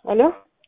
ሄሎ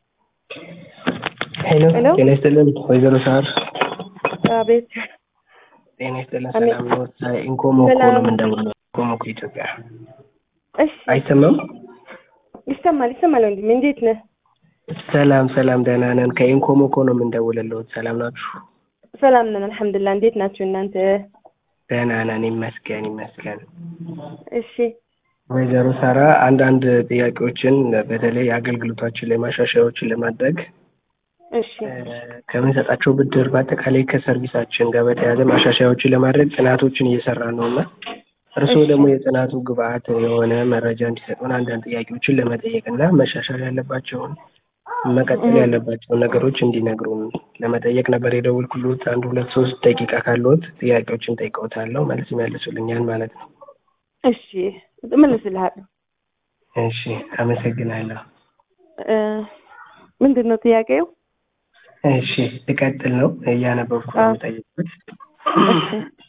ሄሎ ሄሎ። ጤና ይስጥልን ወይዘሮ ሳር አቤት ጤና ይስጥልን አሜን። ሰላም ነው ኢንኮሞኮ ነው ሰላም። የምንደውለው ኢንኮሞኮ ኢትዮጵያ እሺ አይሰማም ይሰማል ይሰማል ወንድሜ እንዴት ነህ ሰላም ሰላም ደህና ነን ከኢንኮሞኮ ነው የምንደውልልዎት ሰላም ናችሁ ሰላም ነን አልሐምዱሊላህ እንዴት ናችሁ እናንተ ደህና ነን ይመስገን ይመስገን እሺ ወይዘሮ ሳራ አንዳንድ ጥያቄዎችን በተለይ አገልግሎታችን ላይ ማሻሻያዎችን ለማድረግ እሺ እ፣ ከምንሰጣቸው ብድር በአጠቃላይ ከሰርቪሳችን ጋር በተያያዘ ማሻሻያዎችን ለማድረግ ጥናቶችን እየሰራ ነው እና እርስዎ እሺ። ደግሞ የጥናቱ ግብአት የሆነ መረጃ እንዲሰጡን አንዳንድ ጥያቄዎችን ለመጠየቅ እና መሻሻል ያለባቸውን መቀጠል እህ። ያለባቸውን ነገሮች እንዲነግሩን ለመጠየቅ ነበር የደወልኩልዎት። አንድ ሁለት ሶስት ደቂቃ ካለዎት ጥያቄዎችን ጠይቀውታለሁ፣ መልስ ይመልሱልኛል ማለት ነው። እሺ እመልስልሃለሁ እሺ፣ አመሰግናለሁ። እ፣ ምንድን ነው ጥያቄው እሺ፣ ልቀጥል ነው እያነበብኩ ነው አዎ። የምጠይቁት። እሺ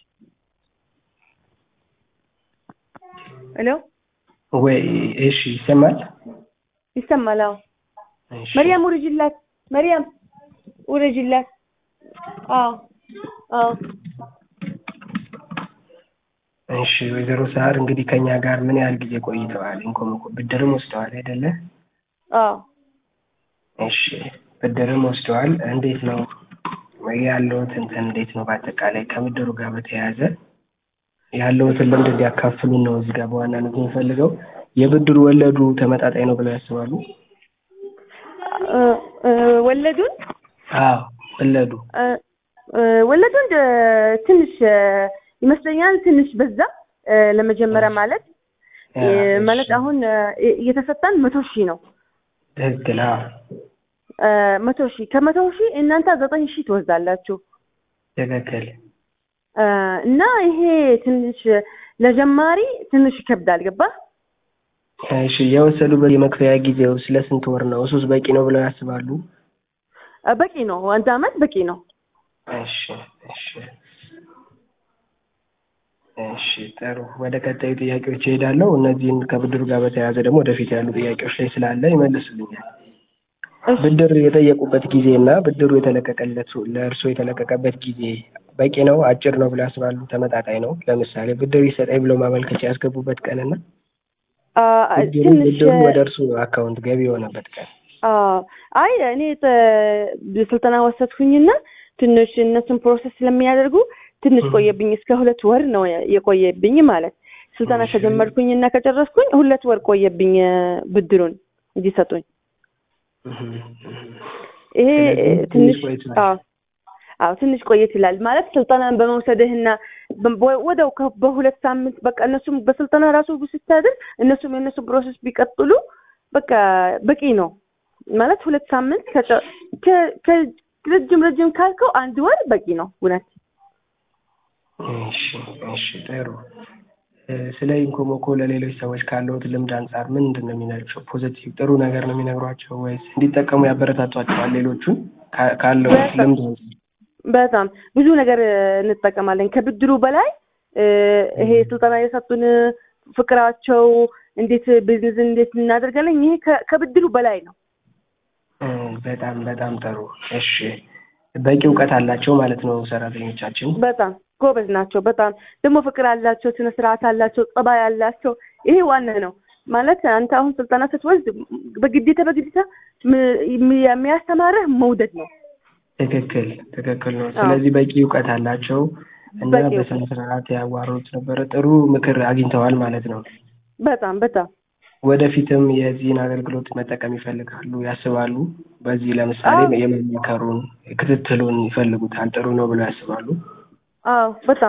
ሄሎ ወይ እሺ፣ ይሰማል? ይሰማል አዎ እሺ። መርያም ውረጅላት መርያም ውረጅላት አዎ አዎ እሺ ወይዘሮ ሳር እንግዲህ ከኛ ጋር ምን ያህል ጊዜ ቆይተዋል? ኢንኮሞኮ ብድርም ወስደዋል አይደለ? አዎ እሺ ብድርም ወስደዋል። እንዴት ነው ያለውት እንትን እንዴት ነው? በአጠቃላይ ከብድሩ ጋር በተያያዘ ያለውትን ልምድ እንዲያካፍሉን ነው እዚህ ጋር በዋናነት የምፈልገው። የብድሩ ወለዱ ተመጣጣኝ ነው ብለው ያስባሉ? እ፣ እ፣ ወለዱን አዎ ወለዱ እ፣ እ፣ ወለዱን እ፣ ትንሽ እ፣ ይመስለኛል ትንሽ በዛ እ፣ ለመጀመሪያ ማለት እ፣ እሺ። ማለት አሁን እ፣ እየተሰጠን መቶ ሺህ ነው ትክክል። አዎ እ፣ መቶ ሺህ ከመቶ ሺህ እናንተ ዘጠኝ ሺህ ትወስዳላችሁ ትክክል። እ፣ እና ይሄ ትንሽ ለጀማሪ ትንሽ ይከብዳል ገባ እሺ የወሰዱበት የመክፈያ ጊዜው ስለ ስንት ወር ነው? እሱስ በቂ ነው ብለው ያስባሉ? በቂ ነው አንድ አመት በቂ ነው እሺ እሺ እሺ ጥሩ። ወደ ቀጣዩ ጥያቄዎች እሄዳለሁ። እነዚህን ከብድሩ ጋር በተያያዘ ደግሞ ወደፊት ያሉ ጥያቄዎች ላይ ስላለ ይመልሱልኛል። እሺ ብድር የጠየቁበት ጊዜ እና ብድሩ የተለቀቀለት ለእርስዎ የተለቀቀበት ጊዜ በቂ ነው? አጭር ነው ብለው ያስባሉ? ተመጣጣኝ ነው? ለምሳሌ ብድር ይሰጠኝ ብለው ማመልከቻ ያስገቡበት ቀንና አ፣ ብድሩ ትንሽ ብድሩ ወደ እርስዎ አካውንት ገቢ የሆነበት ቀን አ፣ አይ እኔ ተ- ስልጠና ወሰድኩኝና ትንሽ እነሱን ፕሮሰስ ስለሚያደርጉ ትንሽ እህ። ቆየብኝ። እስከ ሁለት ወር ነው የቆየብኝ ማለት ስልጠና እሺ። ከጀመርኩኝና ከጨረስኩኝ ሁለት ወር ቆየብኝ እ፣ ብድሩን እንዲሰጡኝ። እህ፣ እህ። ይሄ ስለዚህ ትንሽ ትንሽ ቆይቷል። አዎ አዎ ትንሽ ቆየት ይላል ማለት ስልጠናን በመውሰድህና በ- ወደው ከ- በሁለት ሳምንት በቃ እነሱም በስልጠና ራሱ ስታድር እነሱም የእነሱ ፕሮሰስ ቢቀጥሉ በቃ በቂ ነው ማለት ሁለት ሳምንት ከጨ- ከ- ከ- ረጅም ረጅም ካልከው አንድ ወር በቂ ነው እውነት እሺ እሺ ጥሩ እ፣ ስለ ኢንኮሞኮ ለሌሎች ሰዎች ካለዎት ልምድ አንጻር ምንድን ነው የሚነግሯቸው? ፖዘቲቭ ጥሩ ነገር ነው የሚነግሯቸው ወይስ እንዲጠቀሙ ያበረታቷቸዋል? ሌሎቹን ካ- ካለዎት በጣም። ልምድ አንጻር በጣም ብዙ ነገር እ፣ እንጠቀማለን ከብድሩ በላይ እ፣ ይሄ ስልጠና የሰጡን ፍቅራቸው እንዴት ቢዝነስ እንዴት እናደርጋለን ይሄ ከ- ከብድሩ በላይ ነው እ፣ በጣም በጣም ጥሩ እሺ በቂ እውቀት አላቸው ማለት ነው ሰራተኞቻችን በጣም ጎበዝ ናቸው። በጣም ደግሞ ፍቅር አላቸው፣ ስነ ስርዓት አላቸው፣ ጸባይ አላቸው። ይሄ ዋና ነው ማለት አንተ አሁን ስልጠና ስትወስድ በግዴታ በግዴታ ም- ም- የሚያስተማርህ መውደድ ነው። ትክክል ትክክል ነው አዎ። ስለዚህ በቂ እውቀት አላቸው እና በቂ እውቀት። በስነ ስርዓት ያዋሩት ነበረ ጥሩ ምክር አግኝተዋል ማለት ነው በጣም በጣም ወደፊትም የዚህን አገልግሎት መጠቀም ይፈልጋሉ ያስባሉ? በዚህ ለምሳሌ አዎ። የመመከሩን ክትትሉን ይፈልጉታል ጥሩ ነው ብለው ያስባሉ? አዎ በጣም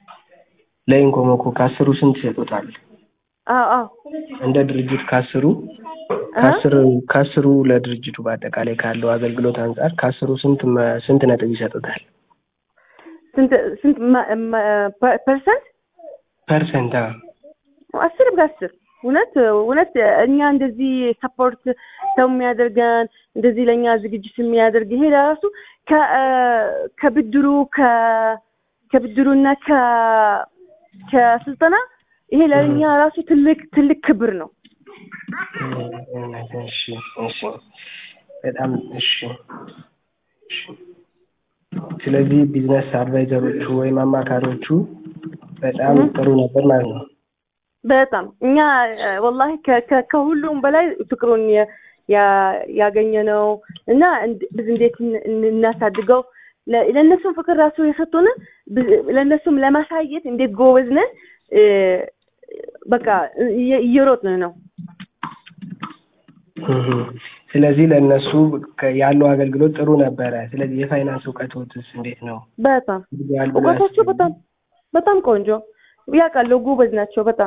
ለኢንኮሞኮ ከአስሩ ስንት ይሰጡታል? አዎ አዎ እንደ ድርጅት ከአስሩ ከአስሩ ከአስሩ ለድርጅቱ በአጠቃላይ ካለው አገልግሎት አንጻር ከአስሩ ስንት መ- ስንት ነጥብ ይሰጡታል? ስንት ስንት ማ- ማ- ፐ- ፐርሰንት ፐርሰንት? አዎ። አስር በአስር እውነት እውነት እኛ እንደዚህ ሰፖርት ሰው የሚያደርገን እንደዚህ ለእኛ ዝግጅት የሚያደርግ ይሄ ለራሱ ከ- እ፣ ከብድሩ ከ- ከብድሩና ከ- ከስልጠና ይሄ ለእኛ ራሱ ትልቅ ትልቅ ክብር ነው። እሺ እሺ በጣም እሺ እሺ። ስለዚህ ቢዝነስ አድቫይዘሮቹ ወይም አማካሪዎቹ በጣም ጥሩ ነበር ማለት ነው። በጣም እኛ ወላሂ ከ- ከ- ከሁሉም በላይ ፍቅሩን የ- ያ- ያገኘ ነው እና እንድ- biz እንዴት እን- እን- እናሳድገው ለ- ለእነሱም ፍቅር ራሱ የሰጡን biz- ለእነሱም ለማሳየት እንዴት ጎበዝ ነን እ፣ በቃ እየ- እየሮጥን ነው። እህ። ስለዚህ ለእነሱ ከ- ያለው አገልግሎት ጥሩ ነበረ። ስለዚህ የፋይናንስ እውቀቶትስ እንዴት ነው? በጣም ያል ብሎ እውቀታቸው ያስባሉ? በጣም በጣም ቆንጆ ያውቃሉ፣ ጎበዝ ናቸው በጣም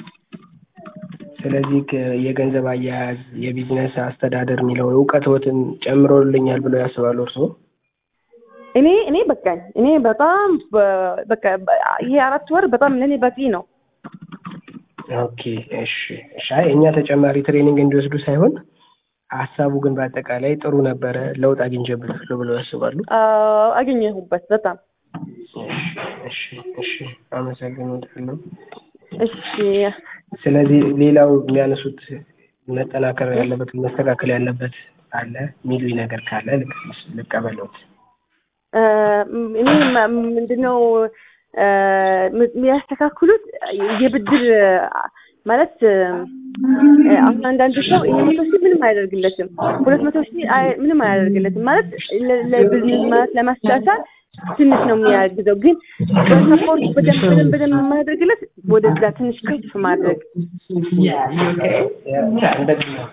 ስለዚህ ከ- የገንዘብ አያያዝ፣ የቢዝነስ አስተዳደር የሚለው እውቀቶትን ጨምሮልኛል ብለው ያስባሉ እርስዎ? እኔ እኔ በቃኝ እኔ በጣም በ- በቃ በ- ይሄ አራት ወር በጣም ለእኔ በቂ ነው። ኦኬ እሺ እሺ። አይ እኛ ተጨማሪ ትሬኒንግ እንዲወስዱ ሳይሆን ሀሳቡ ግን በአጠቃላይ ጥሩ ነበረ፣ ለውጥ አግኝቼበታለሁ ብለው ያስባሉ? አዎ፣ አገኘሁበት በጣም እሺ እሺ፣ አመሰግናለሁ። እሺ ስለዚህ ሌላው የሚያነሱት መጠናከር ያለበት መስተካከል ያለበት አለ የሚሉኝ ነገር ካለ ልክ- ልቀበሎት። እ፣ እኔ ማ- ምንድነው እ፣ ም- የሚያስተካክሉት የብድር ማለት እ፣ አሁን አንዳንድ ሰው ይሄ መቶ ሺህ ምንም አያደርግለትም፣ ሁለት መቶ ሺህ አይ- ምንም አያደርግለትም ማለት ለ- ለቢዝነስ ማለት ለማስቻቻል ትንሽ ነው የሚያግዘው። ግን በሰፖርት በደንብ በደንብ በደንብ የማያደርግለት ወደዛ ትንሽ ከፍ ማድረግ እንደዚህ ነው።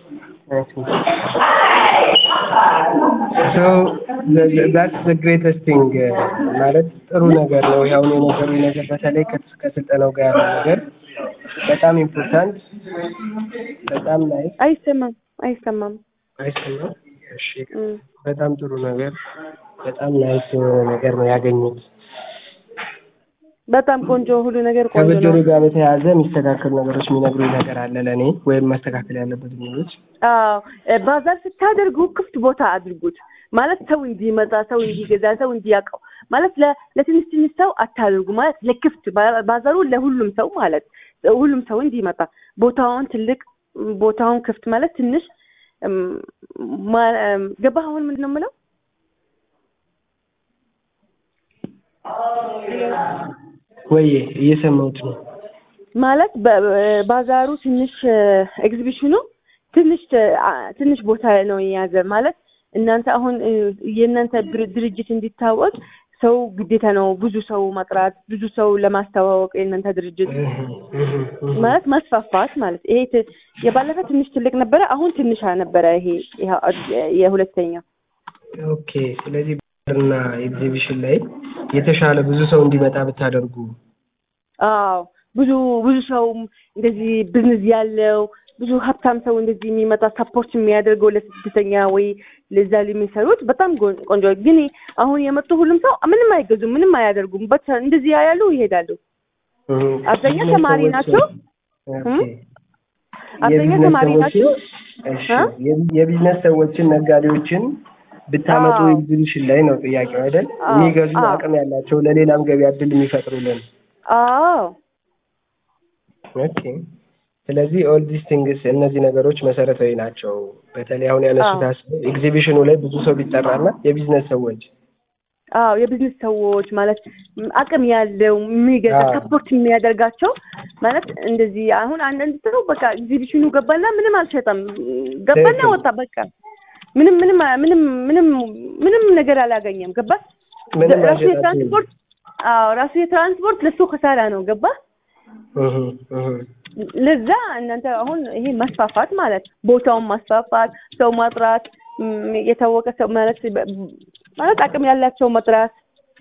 So that's the greatest thing ማለት ጥሩ ነገር ነው። ያው የነገሩኝ ነገር በተለይ ከስ- ከስልጠናው ጋር ያለው ነገር በጣም ኢምፖርታንት፣ በጣም ናይስ አይሰማም አይሰማም። አይሰማም። እሺ እም፣ በጣም ጥሩ ነገር፣ በጣም ናይስ የሆነ ነገር ነው ያገኙት። በጣም ቆንጆ ሁሉ ነገር ቆንጆ ከብድሩ ነው። ጋር በተያያዘ የሚስተካከሉ ነገሮች የሚነግሩኝ ነገር አለ ለእኔ ወይም ማስተካከል ያለበት የሚሉት አዎ እ፣ ባዛር ስታደርጉ ክፍት ቦታ አድርጉት። ማለት ሰው እንዲመጣ፣ ሰው እንዲገዛ፣ ሰው እንዲያውቀው ማለት ለ- ለትንሽ ትንሽ ሰው አታድርጉ። ማለት ለክፍት ባ- ባዛሩ ለሁሉም ሰው ማለት ሁሉም ሰው እንዲመጣ ቦታውን ትልቅ ቦታውን ክፍት ማለት ትንሽ እም፣ ማ- እም፣ ገባህ? አሁን ምንድን ነው የምለው? ወይዬ እየሰማሁት ነው። ማለት በ- በ- ባዛሩ ትንሽ ኤግዚቢሽኑ ትንሽ አ- ትንሽ ቦታ ነው የያዘ ማለት እናንተ አሁን እ፣ የእናንተ ድር- ድርጅት እንዲታወቅ ሰው ግዴታ ነው ብዙ ሰው መጥራት ብዙ ሰው ለማስተዋወቅ የእናንተ ድርጅት ማለት ማስፋፋት ማለት ይሄ ት- የባለፈ ትንሽ ትልቅ ነበረ አሁን ትንሽ ነበረ ይሄ ይሄ የሁለተኛ ኦኬ። ስለዚህ እና ኤግዚቢሽን ላይ የተሻለ ብዙ ሰው እንዲመጣ ብታደርጉ አዎ ብዙ ብዙ ሰው እንደዚህ ብዝነስ ያለው ብዙ ሀብታም ሰው እንደዚህ የሚመጣ ሰፖርት የሚያደርገው ለስደተኛ ወይ ለዛ የሚሰሩት በጣም ጎን- ቆንጆ። ግን አሁን የመጡ ሁሉም ሰው ምንም አይገዙም፣ ምንም አያደርጉም። በት እንደዚህ ያያሉ ይሄዳሉ። አብዛኛው ተማሪ ናቸው። እም? አብዛኛው የቢዝነስ ተማሪ ናቸው። ሰዎችን እሺ፣ እ? የቢ- የቢዝነስ ሰዎችን ነጋዴዎችን ብታመጡ አዎ። ኤግዚቢሽን ላይ ነው ጥያቄው አይደል? አዎ፣ የሚገዙ አዎ። አቅም ያላቸው ለሌላም ገበያ እድል የሚፈጥሩልን። አዎ ኦኬ። ስለዚህ ኦል ዲስ ቲንግስ እነዚህ ነገሮች መሰረታዊ ናቸው። በተለይ አሁን ያነሱት አዎ። ሀሳብ ኤግዚቢሽኑ ላይ ብዙ ሰው ቢጠራና የቢዝነስ ሰዎች አዎ የቢዝነስ ሰዎች ማለት ም- አቅም ያለው የሚገዛ አዎ። ሰፖርት የሚያደርጋቸው ማለት እንደዚህ አሁን አንዳንድ ሰው በቃ ኤግዚቢሽኑ ገባና ምንም አልሸጠም ገባና ትክክል። ወጣ በቃ ምንም ምንም ምንም ምንም ምንም ነገር አላገኘም ገባ ምንም ራሱ አልሸጣችሁም። የትራንስፖርት አዎ ራሱ የትራንስፖርት ለሱ ከሳራ ነው ገባ እህ እህ ለዛ እናንተ አሁን ይሄ ማስፋፋት ማለት ቦታውን ማስፋፋት ሰው ማጥራት ም፣ የታወቀ ሰው ማለት በ- ማለት አቅም ያላቸው መጥራት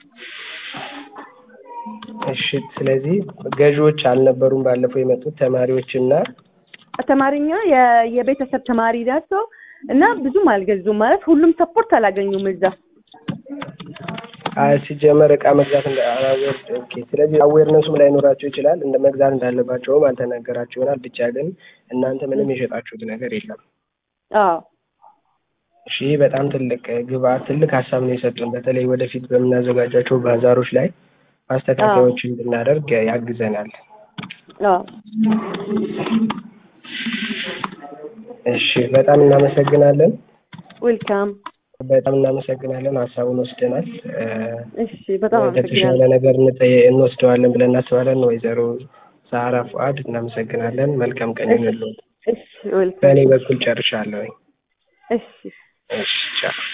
እሺ። ስለዚህ ገዢዎች አልነበሩም ባለፈው የመጡት ተማሪዎችና ተማሪኛ የ- የቤተሰብ ተማሪ ናቸው እና ብዙም አልገዙም ማለት ሁሉም ሰፖርት አላገኙም እዛ አይ ሲጀመር እቃ መግዛት እንደ አዌር ኦኬ። ስለዚህ አዌርነሱም ላይኖራቸው ይችላል። እንደ መግዛት እንዳለባቸውም አልተነገራቸው ይሆናል። ብቻ ግን እናንተ ምንም የሸጣችሁት ነገር የለም። አዎ እሺ በጣም ትልቅ ግብአት፣ ትልቅ ሀሳብ ነው የሰጡን። በተለይ ወደፊት በምናዘጋጃቸው ባዛሮች ላይ ማስተካከያዎችን እንድናደርግ ያግዘናል። አዎ እሺ በጣም እናመሰግናለን። ዌልካም። በጣም እናመሰግናለን። ሀሳቡን ወስደናል። እ፣ እሺ በጣም ለተሻለ አመሰግናለሁ። ነገር እንጠ- እንወስደዋለን ብለን እናስባለን። ወይዘሮ ሳራ ፉአድ እናመሰግናለን። መልካም ቀን ይሁንልዎት። እሺ ዌልካም። በእኔ በኩል ጨርሻለሁ። እሺ እሺ ቻው።